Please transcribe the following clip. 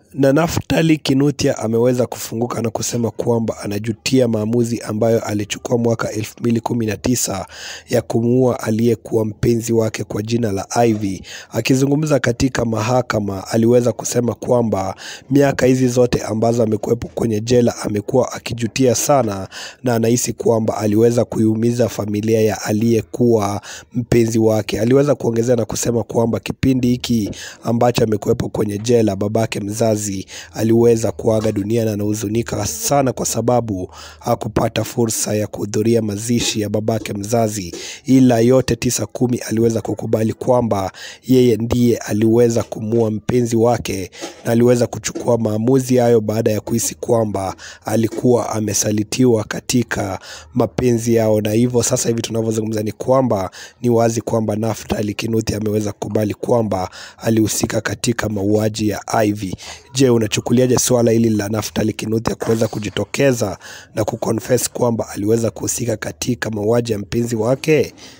Na Naftali Kinuthia ameweza kufunguka na kusema kwamba anajutia maamuzi ambayo alichukua mwaka 2019 ya kumuua aliyekuwa mpenzi wake kwa jina la Ivy. Akizungumza katika mahakama, aliweza kusema kwamba miaka hizi zote ambazo amekuwepo kwenye jela amekuwa akijutia sana na anahisi kwamba aliweza kuiumiza familia ya aliyekuwa mpenzi wake. Aliweza kuongezea na kusema kwamba kipindi hiki ambacho amekuwepo kwenye jela babake mzazi aliweza kuaga dunia na anahuzunika sana kwa sababu hakupata fursa ya kuhudhuria mazishi ya babake mzazi, ila yote tisa kumi aliweza kukubali kwamba yeye ndiye aliweza kumua mpenzi wake na aliweza kuchukua maamuzi hayo baada ya kuhisi kwamba alikuwa amesalitiwa katika mapenzi yao, na hivyo sasa hivi tunavyozungumza ni kwamba ni wazi kwamba Naftali Kinuthia ameweza kukubali kwamba alihusika katika mauaji ya Ivy. Je, unachukuliaje swala hili la Naftali Kinuthia kuweza kujitokeza na kuconfess kwamba aliweza kuhusika katika mauaji ya mpenzi wake?